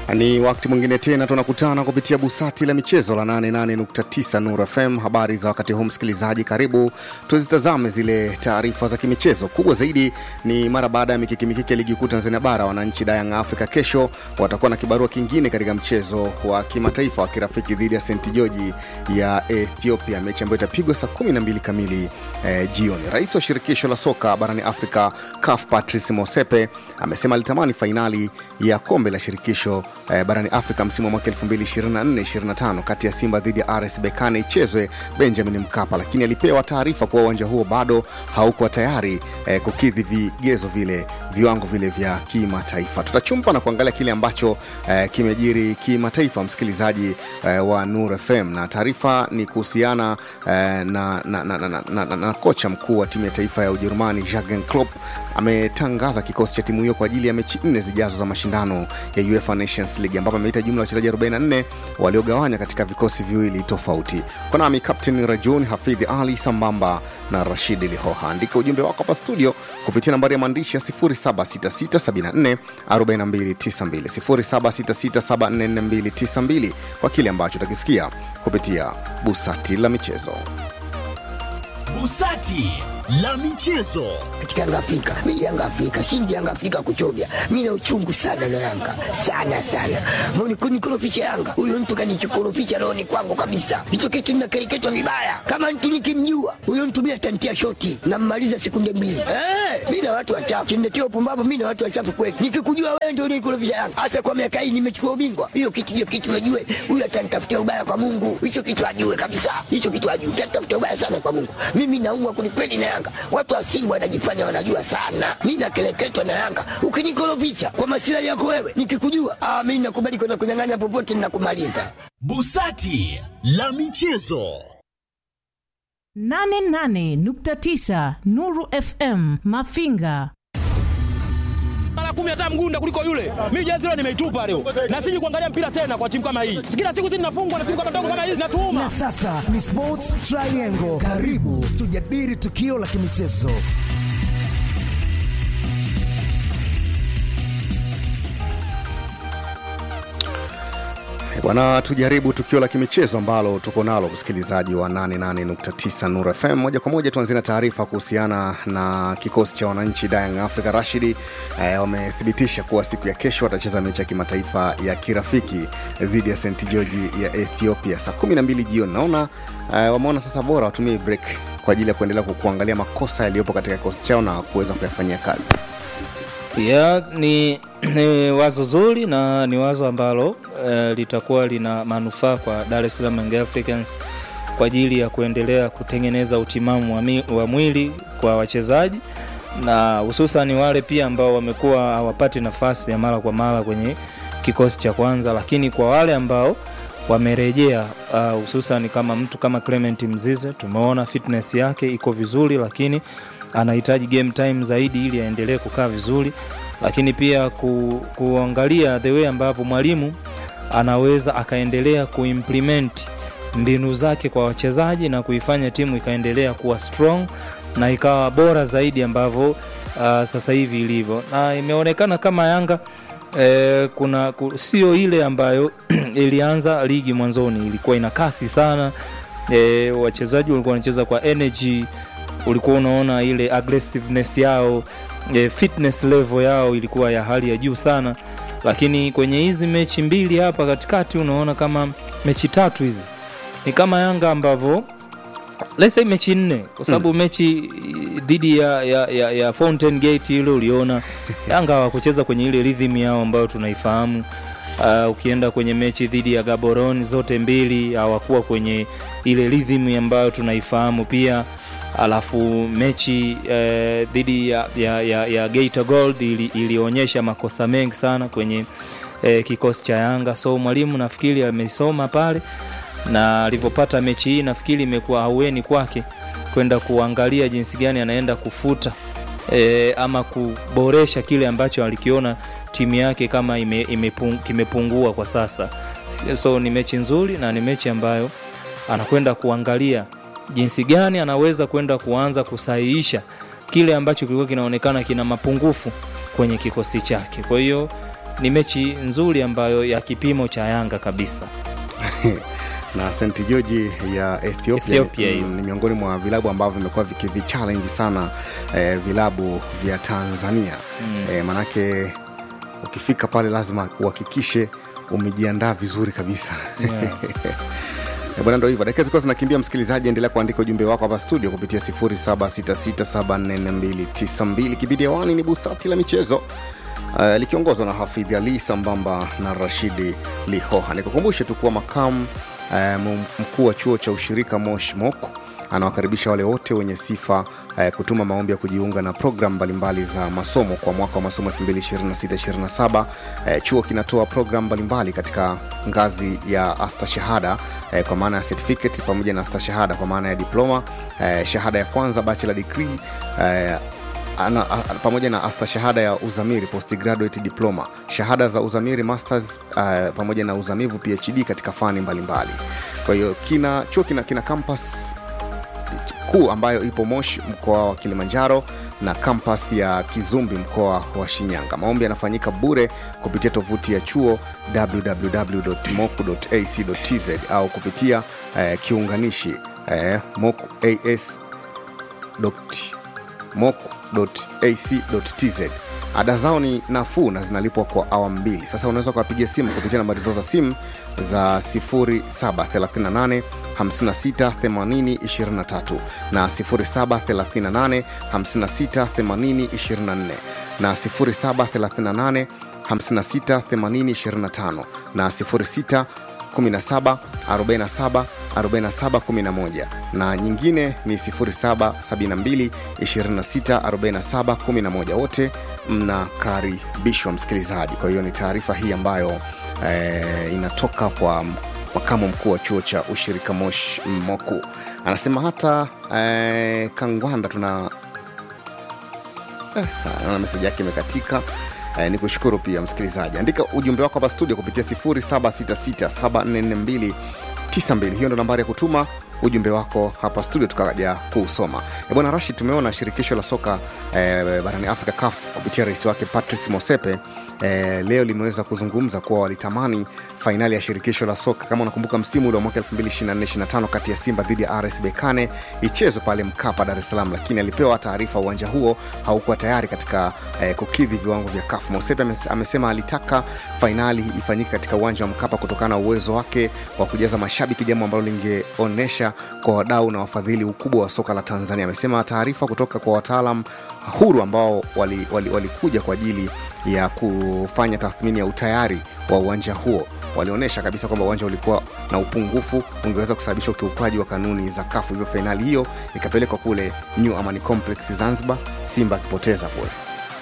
Ni wakati mwingine tena tunakutana kupitia busati la michezo la 88.9 Nuru FM. Habari za wakati huu, msikilizaji, karibu tuzitazame zile taarifa za kimichezo. Kubwa zaidi ni mara baada ya mikiki mikiki ya ligi kuu Tanzania Bara, wananchi Young Africa kesho watakuwa na kibarua kingine katika mchezo wa kimataifa wa kirafiki dhidi ya St George ya Ethiopia, mechi ambayo itapigwa saa 12 kamili eh, jioni. Rais wa shirikisho la soka barani Afrika CAF Patrice Mosepe amesema alitamani fainali ya kombe la shirikisho eh, barani Afrika msimu wa mwaka 2024-25 kati ya Simba dhidi ya RS Berkane ichezwe Benjamin Mkapa, lakini alipewa taarifa kuwa uwanja huo bado haukuwa tayari eh, kukidhi vigezo vile viwango vile vya kimataifa. Tutachumpa na kuangalia kile ambacho eh, kimejiri kimataifa, msikilizaji eh, wa Nur FM, na taarifa ni kuhusiana eh, na, na, na, na, na, na, na, na kocha mkuu wa timu ya taifa ya Ujerumani Jurgen Klopp ametangaza kikosi cha timu hiyo kwa ajili ya mechi nne zijazo za mashindano ya UEFA Nations League ambapo ameita jumla ya wachezaji 44 waliogawanya katika vikosi viwili tofauti. Kwa nami Captain Rajun Hafidhi Ali sambamba na Rashid Lihoha. Andika ujumbe wako hapa studio kupitia nambari ya maandishi ya 0766744292 0766744292 kwa kile ambacho utakisikia kupitia busati la michezo. Busati la michezo. katika Yanga Afrika. Mimi Yanga Afrika, shindi Yanga Afrika kuchovya. Mimi na uchungu sana na Yanga. Sana sana. Mbona kunikorofisha Yanga? Huyo mtu kanichokorofisha rohoni kwangu kabisa. Hicho kitu ninakereketwa vibaya. Kama mtu nikimjua, huyo mtu mimi atantia shoti na mmaliza sekunde mbili. Eh, mimi na watu wachafu. Kimletea upumbavu mimi na watu wachafu kweli. Nikikujua wewe ndio unikorofisha Yanga. Hasa kwa miaka hii nimechukua ubingwa. Hiyo kitu hiyo kitu najue. Huyo atanitafutia ubaya kwa Mungu. Hicho kitu ajue kabisa. Hicho kitu ajue. Atanitafutia ubaya sana kwa Mungu. Mimi naumwa kwelikweli na Yanga. Watu wa Simba wanajifanya wanajua sana. Mimi nakeleketwa na Yanga. Ukinikorofisha kwa masilahi yako wewe, nikikujua, ah, mimi nakubali kwenda kunyang'anya popote ninakumaliza. Busati la michezo. 88.9 Nuru FM Mafinga. mara kumi hata mgunda kuliko yule. Mimi jezi leo nimeitupa leo, na siji kuangalia mpira tena kwa timu kama hii. Kila siku zinafungwa na timu kama ndogo kama hizi Na natuuma. sasa ni Sports Triangle. Karibu tujadili tukio la kimichezo. Bwana, tujaribu tukio la kimichezo ambalo tuko nalo, msikilizaji wa 88.9 Nur FM. Moja kwa moja tuanzie na taarifa kuhusiana na kikosi cha wananchi Young Africa. Rashidi eh, wamethibitisha kuwa siku ya kesho watacheza mechi ya kimataifa ya kirafiki dhidi ya St George ya Ethiopia saa 12 jioni. Naona eh, wameona sasa bora watumie break kwa ajili ya kuendelea ku- kuangalia makosa yaliyopo katika kikosi chao na kuweza kuyafanyia kazi. ya ni, ni wazo zuri na ni wazo ambalo eh, litakuwa lina manufaa kwa Dar es Salaam Young Africans kwa ajili ya kuendelea kutengeneza utimamu wa, mi, wa mwili kwa wachezaji na hususan wale pia ambao wamekuwa hawapati nafasi ya mara kwa mara kwenye kikosi cha kwanza, lakini kwa wale ambao wamerejea uh, hususan kama mtu kama Clement Mzize tumeona fitness yake iko vizuri, lakini anahitaji game time zaidi ili aendelee kukaa vizuri, lakini pia ku, kuangalia the way ambavyo mwalimu anaweza akaendelea kuimplement mbinu zake kwa wachezaji na kuifanya timu ikaendelea kuwa strong na ikawa bora zaidi ambavyo uh, sasa hivi ilivyo, na imeonekana kama Yanga eh, kuna ku, sio ile ambayo ilianza ligi mwanzoni, ilikuwa ina kasi sana e, wachezaji walikuwa wanacheza kwa energy, ulikuwa unaona ile aggressiveness yao e, fitness level yao ilikuwa ya hali ya juu sana, lakini kwenye hizi mechi mbili hapa katikati unaona kama mechi tatu hizi ni kama Yanga ambavyo let's say mechi nne kwa sababu mechi dhidi ya, ya, ya, ya Fountain Gate ile uliona Yanga hawakucheza kwenye ile rhythm yao ambayo tunaifahamu. Uh, ukienda kwenye mechi dhidi ya Gaborone zote mbili hawakuwa kwenye ile rhythm ambayo tunaifahamu pia. Alafu mechi eh, dhidi ya, ya, ya, ya Geita Gold ili, ilionyesha makosa mengi sana kwenye eh, kikosi cha Yanga, so mwalimu nafikiri amesoma pale na alivyopata mechi hii nafikiri imekuwa haueni kwake kwenda kuangalia jinsi gani anaenda kufuta e, ama kuboresha kile ambacho alikiona timu yake kama ime, imepung, kimepungua kwa sasa. So ni mechi nzuri na ni mechi ambayo anakwenda kuangalia jinsi gani anaweza kwenda kuanza kusahihisha kile ambacho kilikuwa kinaonekana kina mapungufu kwenye kikosi chake. Kwa hiyo ni mechi nzuri ambayo ya kipimo cha Yanga kabisa. na St George ya Ethiopia, Ethiopia mm, hiyo. ni miongoni mwa vilabu ambavyo vimekuwa vikivichallenge sana eh, vilabu vya Tanzania mm. eh, manake ukifika pale lazima uhakikishe umejiandaa vizuri kabisa Yeah. Eh, bwana ndo hivyo dakika zilikuwa zinakimbia msikilizaji endelea kuandika ujumbe wako hapa studio kupitia 0766744292 kipindi hewani ni busati la michezo uh, likiongozwa na hafidhi ali sambamba na rashidi lihoha nikukumbushe tu kuwa makamu uh, mkuu wa chuo cha ushirika mosh mok anawakaribisha wale wote wenye sifa eh, kutuma maombi ya kujiunga na programu mbalimbali za masomo kwa mwaka wa masomo 2026-27 eh, chuo kinatoa programu mbalimbali katika ngazi ya astashahada eh, kwa maana ya certificate pamoja na astashahada kwa maana ya diploma eh, shahada ya kwanza bachelor degree eh, ana, a, pamoja na astashahada ya uzamiri postgraduate diploma shahada za uzamiri masters uh, pamoja na uzamivu phd katika fani mbalimbali kwa hiyo kina chuo kina, kina campus kuu ambayo ipo moshi mkoa wa kilimanjaro na kampas ya kizumbi mkoa wa shinyanga maombi yanafanyika bure kupitia tovuti ya chuo www.moku.ac.tz au kupitia eh, kiunganishi eh, mokuas moc.ac.tz ada zao ni nafuu na zinalipwa kwa awamu mbili sasa unaweza ukawapigia simu kupitia nambari zao za simu za 0738 56 80 23 na 0738 56 80 24 na 0738 56 80 25 na 06 17 47 47 11 na nyingine ni 0772 26 47 11 wote mnakaribishwa msikilizaji kwa hiyo ni taarifa hii ambayo eh, inatoka kwa makamu mkuu wa chuo cha ushirika mosh moku anasema hata eh, kangwanda tuna eh, naona meseji yake imekatika eh, ni kushukuru pia msikilizaji andika ujumbe wako hapa studio kupitia 0766744292 hiyo ndo nambari ya kutuma ujumbe wako hapa studio tukaja kuusoma E bwana rashid tumeona shirikisho la soka eh, barani afrika caf kupitia rais wake patrice mosepe eh, leo limeweza kuzungumza kuwa walitamani fainali ya shirikisho la soka kama unakumbuka msimu ule wa mwaka 2024-25 kati ya simba dhidi ya rs bekane ichezwe pale mkapa dar es salaam lakini alipewa taarifa uwanja huo haukuwa tayari katika eh, kukidhi viwango vya kafu mosepe ames- amesema alitaka fainali ifanyike katika uwanja wa mkapa kutokana na uwezo wake wa kujaza mashabiki jambo ambalo lingeonyesha kwa wadau na wafadhili ukubwa wa soka la tanzania amesema taarifa kutoka kwa wataalam huru ambao walikuja wali, wali walikuja kwa ajili ya kufanya tathmini ya utayari wa uwanja huo walionyesha kabisa kwamba uwanja ulikuwa na upungufu ungeweza kusababisha ukiukaji wa kanuni za kafu hivyo fainali hiyo ikapelekwa kule new amani complex zanzibar simba akipoteza kule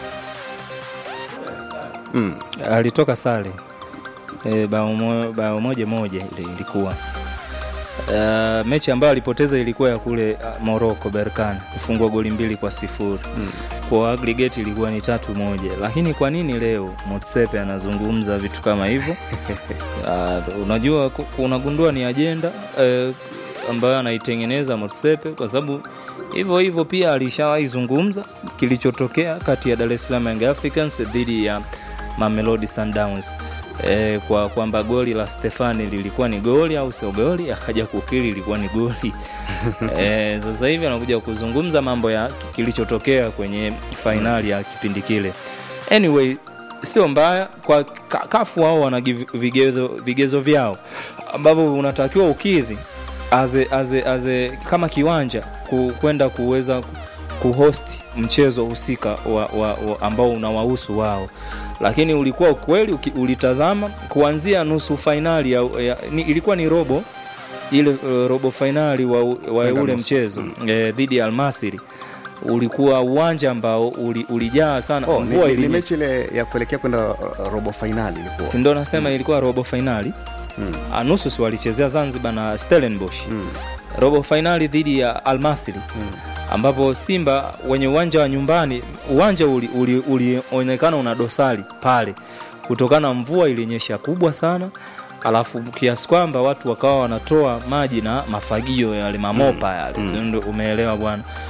alitoka sare e, bao, mo, bao moja moja ile ilikuwa Uh, mechi ambayo alipoteza ilikuwa ya kule uh, morocco berkan kufungwa goli mbili kwa sifuri mm. kwa aggregate ilikuwa ni tatu moja lakini kwa nini leo motsepe anazungumza vitu kama hivyo uh, unajua ku- unagundua ni ajenda uh, ambayo anaitengeneza motsepe kwa sababu hivyo hivyo pia alishawahi zungumza kilichotokea kati ya dar es salaam young africans dhidi ya mamelodi sundowns e, kwa kwamba goli la stefani lilikuwa ni goli au sio goli akaja kukiri ilikuwa ni goli e, sasa hivi anakuja kuzungumza mambo ya kilichotokea kwenye fainali ya kipindi kile anyway sio mbaya kwa ka- kafu wao wana give- vigezo, vigezo vyao ambavyo unatakiwa ukidhi aze, aze, aze, kama kiwanja ku- kwenda kuweza kuhost mchezo husika wa, wa, wa, ambao unawahusu wao lakini ulikuwa ukweli uki- ulitazama kuanzia nusu fainali ya, ya, ni, ilikuwa ni robo ile uh, robo fainali wa, wa Kwenda ule nusu. mchezo eh, dhidi ya almasiri ulikuwa uwanja ambao uli, ulijaa sana oh, ni, mvua ni, ni ilinye- mechi ile ya kuelekea kwenda uh, robo fainali ilikuwa si ndo nasema ilikuwa robo fainali Mm. mm. nusu si walichezea zanzibar na stellenbosh mm. robo fainali dhidi ya almasiri mm. ambapo simba wenye uwanja wa nyumbani uwanja ulionekana uli, uli ulionekana una dosari pale kutokana na mvua ilinyesha kubwa sana alafu kiasi kwamba watu wakawa wanatoa maji na mafagio yale mamopa yale mm. umeelewa bwana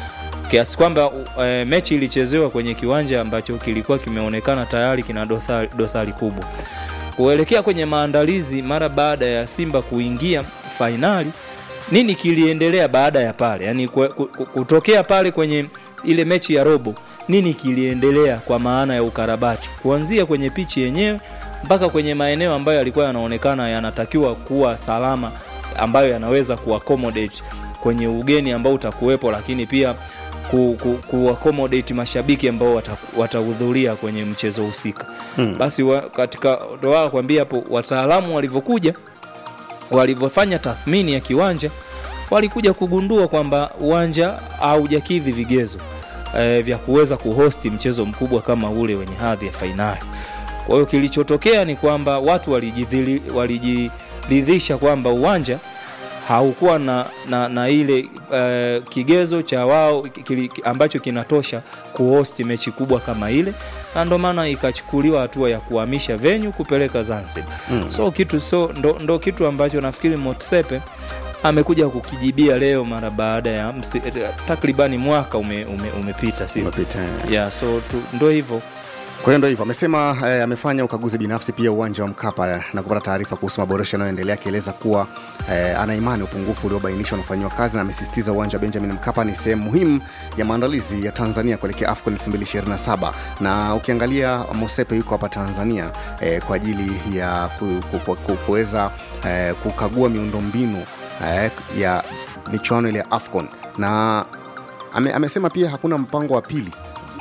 kiasi kwamba e, mechi ilichezewa kwenye kiwanja ambacho kilikuwa kimeonekana tayari kina dosari, dosari kubwa kuelekea kwenye maandalizi mara baada ya simba kuingia fainali nini kiliendelea baada ya pale yani kwe- ku- ku- kutokea pale kwenye ile mechi ya robo nini kiliendelea kwa maana ya ukarabati kuanzia kwenye pichi yenyewe mpaka kwenye maeneo ambayo yalikuwa yanaonekana yanatakiwa kuwa salama ambayo yanaweza kuaccommodate kwenye ugeni ambao utakuwepo lakini pia ku, ku, kuaccommodate mashabiki ambao wata- watahudhuria kwenye mchezo husika hmm. basi wa, katika ndoa kwambia hapo wataalamu walivyokuja walivyofanya tathmini ya kiwanja walikuja kugundua kwamba uwanja haujakidhi vigezo e, vya kuweza kuhosti mchezo mkubwa kama ule wenye hadhi ya fainali kwa hiyo kilichotokea ni kwamba watu walijidhili- walijiridhisha kwamba uwanja haukuwa na, na, na ile uh, kigezo cha wao kili, ambacho kinatosha kuhosti mechi kubwa kama ile na ndo maana ikachukuliwa hatua ya kuhamisha venyu kupeleka zanzibar mm. so kitu so ndo, ndo kitu ambacho nafikiri motsepe amekuja kukijibia leo mara baada ya msi, takribani mwaka ume, ume, umepita si Umepita, eh. yeah, so tu, ndo hivyo Kwa hiyo ndo hivyo amesema eh, amefanya ukaguzi binafsi pia uwanja wa Mkapa eh, na kupata taarifa kuhusu maboresho yanayoendelea, akieleza kuwa eh, ana imani upungufu uliobainishwa unafanyiwa kazi, na amesisitiza uwanja wa Benjamin Mkapa ni sehemu muhimu ya maandalizi ya Tanzania kuelekea AFCON 2027 na ukiangalia Mosepe yuko hapa Tanzania eh, kwa ajili ya ku- ku- ku- ku- kuweza eh, kukagua miundombinu eh, ya michuano ile ya AFCON na ame, amesema pia hakuna mpango wa pili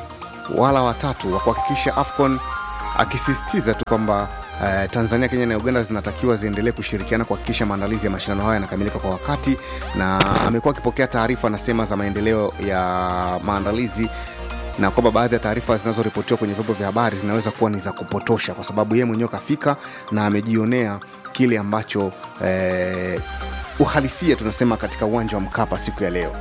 wala watatu wa kuhakikisha afcon akisisitiza tu kwamba Uh, tanzania kenya na uganda zinatakiwa ziendelee kushirikiana kuhakikisha maandalizi ya mashindano hayo yanakamilika kwa wakati na amekuwa akipokea taarifa anasema za maendeleo ya maandalizi na kwamba baadhi ya taarifa zinazoripotiwa kwenye vyombo vya habari zinaweza kuwa ni za kupotosha kwa sababu yeye mwenyewe kafika na amejionea kile ambacho eh, uhalisia tunasema katika uwanja wa mkapa siku ya leo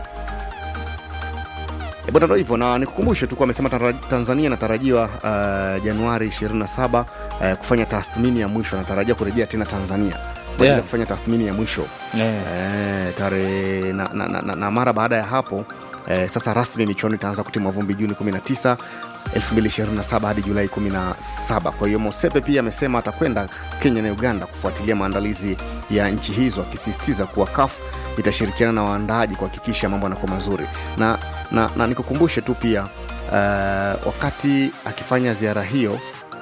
E bwana ndo hivyo na nikukumbushe tu kuwa amesema Tara- tanzania inatarajiwa uh, januari 27 uh, kufanya tathmini ya mwisho anatarajia kurejea tena tanzania kwa ajili Yeah. ya kufanya tathmini ya mwisho yeah. Eh, tarehe na, na, na, na, na mara baada ya hapo eh, sasa rasmi michuano itaanza kutimwa vumbi juni 19 2027 hadi julai 17 kwa hiyo mosepe pia amesema atakwenda kenya na uganda kufuatilia maandalizi ya nchi hizo akisisitiza kuwa kaf itashirikiana na waandaaji kuhakikisha mambo yanakuwa mazuri na, na, na nikukumbushe tu pia uh, wakati akifanya ziara hiyo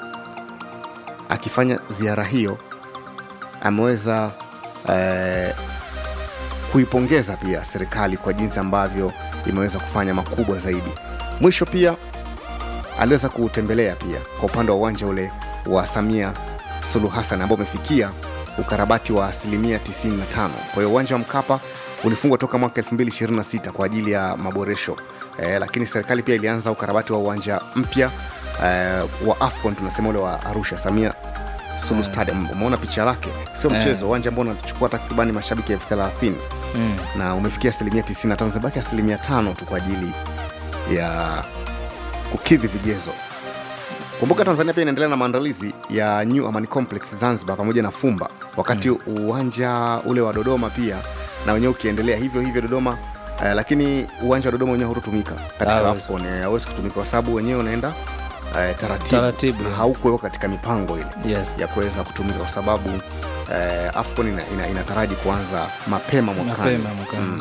akifanya ziara hiyo ameweza eh, kuipongeza pia serikali kwa jinsi ambavyo imeweza kufanya makubwa zaidi mwisho pia aliweza kuutembelea pia kwa upande wa uwanja ule wa samia suluhu hassan ambao umefikia ukarabati wa asilimia 95 kwa hiyo uwanja wa mkapa ulifungwa toka mwaka 226 kwa ajili ya maboresho eh, lakini serikali pia ilianza ukarabati wa uwanja mpya eh, wa afcon tunasema ule wa arusha samia sulu stadium umeona picha lake sio Eh. mchezo uwanja ambao unachukua takribani mashabiki elfu thelathini mm. na umefikia asilimia 95 zimebaki asilimia tano tu kwa ajili ya kukidhi vigezo kumbuka tanzania pia inaendelea na maandalizi ya new amani complex zanzibar pamoja na fumba wakati mm. uwanja ule wa dodoma pia na wenyewe ukiendelea hivyo hivyo dodoma Uh, lakini uwanja wa dodoma wenyewe hautotumika katika Hawezi. afcon eh, hauwezi kutumika kwa sababu wenyewe unaenda uh, taratibu, Taratibu, na yeah. haukuwekwa katika mipango ile yes. ya kuweza kutumika kwa sababu eh, afcon ina, ina, inataraji kuanza mapema mwakani mapema mwakani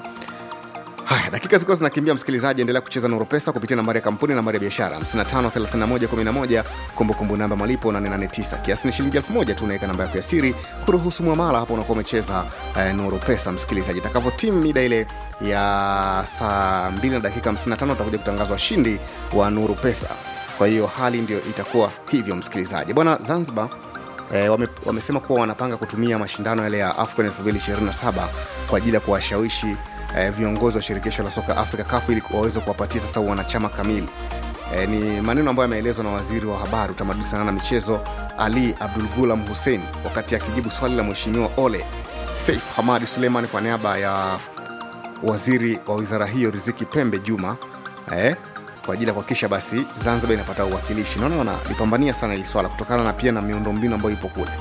haya dakika zilikuwa zinakimbia msikilizaji endelea kucheza noro pesa kupitia nambari ya kampuni nambari ya biashara 553111 kumbukumbu namba malipo 889 kiasi ni shilingi 1000 tu unaweka namba yako ya siri kuruhusu mwamala hapo unakuwa umecheza eh, noro pesa msikilizaji itakavyotimu mida ile ya saa 2 na dakika 55 utakuja kutangazwa shindi wa nuru pesa kwa hiyo hali ndio itakuwa hivyo msikilizaji bwana zanzibar E, wame, wamesema kuwa wanapanga kutumia mashindano yale ya AFCON 2027 kwa ajili ya kuwashawishi e, viongozi wa shirikisho la soka Afrika CAF ili waweze kuwapatia sasa wanachama kamili. E, ni maneno ambayo yameelezwa na waziri wa habari, utamaduni, sanaa na michezo Ali Abdul Gulam Hussein wakati akijibu swali la mheshimiwa Ole Seif Hamadi Suleiman kwa niaba ya waziri wa wizara hiyo Riziki Pembe Juma eh, kwa ajili ya kuhakikisha basi Zanzibar inapata uwakilishi. Naona wanalipambania sana hili swala kutokana na pia na miundombinu ambayo ipo kule.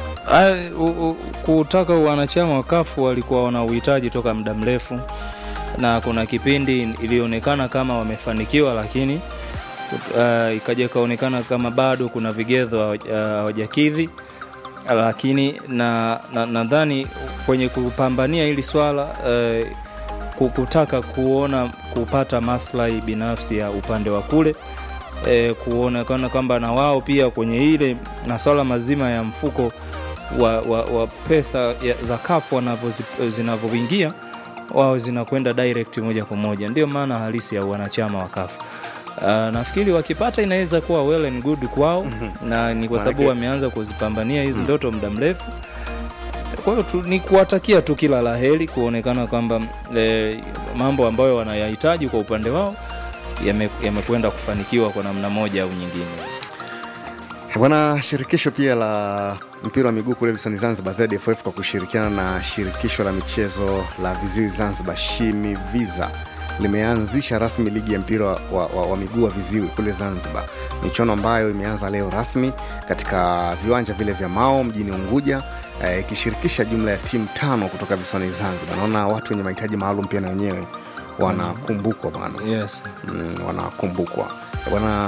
Ah, u- u- kutaka wanachama wa kafu walikuwa wana uhitaji toka muda mrefu na kuna kipindi ilionekana kama wamefanikiwa lakini uh, ikaja ikaonekana kama bado kuna vigezo hawaja- hawajakidhi lakini na na- nadhani kwenye kupambania hili swala uh, ku- kutaka kuona kupata maslahi binafsi ya upande wa kule e, kuonekana kwamba na wao pia kwenye ile maswala mazima ya mfuko wa, wa, wa pesa ya, za kafu wanavyozi- zinavyoingia wao zinakwenda direct moja kwa moja ndio maana halisi ya wanachama wa kafu Uh, nafikiri wakipata inaweza kuwa well and good kwao mm-hmm. na ni kwa sababu Maanake- wameanza kuzipambania hizi ndoto muda mrefu kwa hiyo tu, ni kuwatakia tu kila la heri kuonekana kwamba e, mambo ambayo wanayahitaji kwa upande wao yame- yamekwenda kufanikiwa kwa namna moja au nyingine Bwana, shirikisho pia la mpira wa miguu kule visiwani Zanzibar, ZFF kwa kushirikiana na shirikisho la michezo la viziwi Zanzibar, Shimiviza, limeanzisha rasmi ligi ya mpira wa, wa, wa, wa miguu wa viziwi kule Zanzibar, michuano ambayo imeanza leo rasmi katika viwanja vile vya Mao mjini Unguja eh, ikishirikisha jumla ya timu tano kutoka visiwani Zanzibar. Naona watu wenye mahitaji maalum pia na wenyewe wanakumbukwa bwana yes. mm, wanakumbukwa bwana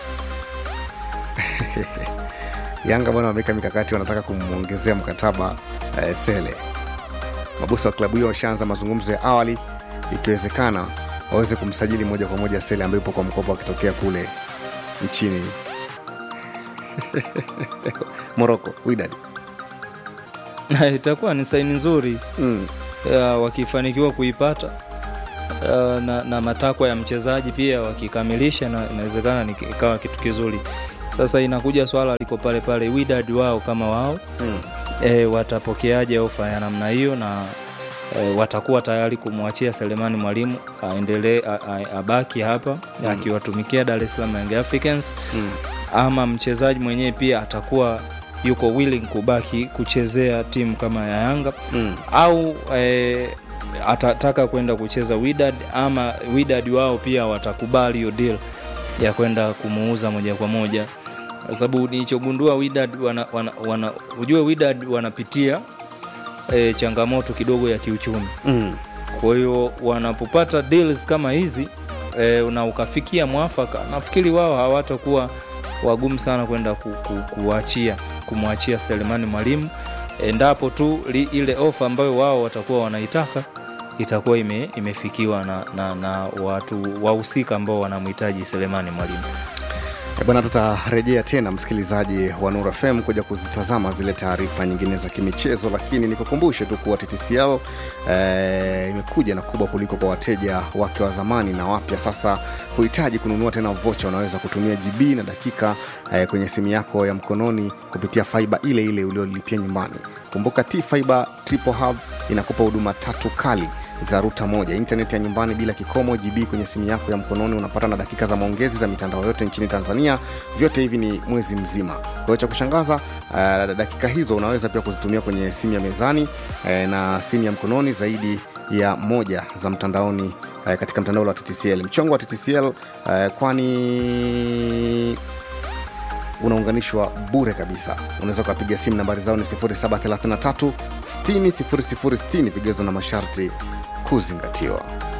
Yanga bwana wameweka mikakati, wanataka kumwongezea mkataba eh, Sele. Mabosi wa klabu hiyo washaanza mazungumzo ya awali, ikiwezekana waweze kumsajili moja kwa moja Sele ambaye yupo kwa mkopo akitokea kule nchini Moroko, Wydad. itakuwa ni saini nzuri Mm. ya, wakifanikiwa kuipata uh, na, na matakwa ya mchezaji pia wakikamilisha na inawezekana ni- ikawa kitu kizuri sasa inakuja swala liko pale pale Wydad wao kama wao Mm. e, watapokeaje ofa ya namna hiyo na e, watakuwa tayari kumwachia Selemani Mwalimu aendelee a- a- abaki hapa mm. akiwatumikia Dar es Salaam Young Africans Mm. ama mchezaji mwenyewe pia atakuwa yuko willing kubaki kuchezea timu kama ya Yanga Mm. au e, atataka kwenda kucheza Wydad ama Wydad wao pia watakubali hiyo deal ya kwenda kumuuza moja kwa moja kwa sababu nilichogundua Wydad wana, wana, wana, ujue Wydad wanapitia e, changamoto kidogo ya kiuchumi Mm. kwa hiyo wanapopata deals kama hizi e, na ukafikia mwafaka nafikiri wao hawatakuwa wagumu sana kwenda ku, ku, kuachia kumwachia Selemani Mwalimu endapo tu li, ile ofa ambayo wao watakuwa wanaitaka itakuwa ime, imefikiwa na, na, na watu wahusika ambao wanamhitaji Selemani Mwalimu. Eh, Bwana, tutarejea tena msikilizaji wa Nura FM kuja kuzitazama zile taarifa nyingine za kimichezo, lakini nikukumbushe tu kuwa TTCL eh, imekuja na kubwa kuliko kwa wateja wake wa zamani na wapya. Sasa huhitaji kununua tena vocha, unaweza kutumia GB na dakika eh, kwenye simu yako ya mkononi kupitia faiba ile ile uliolipia nyumbani. Kumbuka T Fiber Triple Hub inakupa huduma tatu kali za ruta moja intaneti ya nyumbani bila kikomo gb kwenye simu yako ya mkononi unapata na dakika za maongezi za mitandao yote nchini tanzania vyote hivi ni mwezi mzima kwa hiyo cha kushangaza uh, dakika hizo unaweza pia kuzitumia kwenye simu ya mezani uh, na simu ya mkononi zaidi ya moja za mtandaoni uh, katika mtandao wa ttcl mchongo wa ttcl uh, kwani unaunganishwa bure kabisa unaweza ukapiga simu nambari zao ni 733 60060 vigezo na masharti kuzingatiwa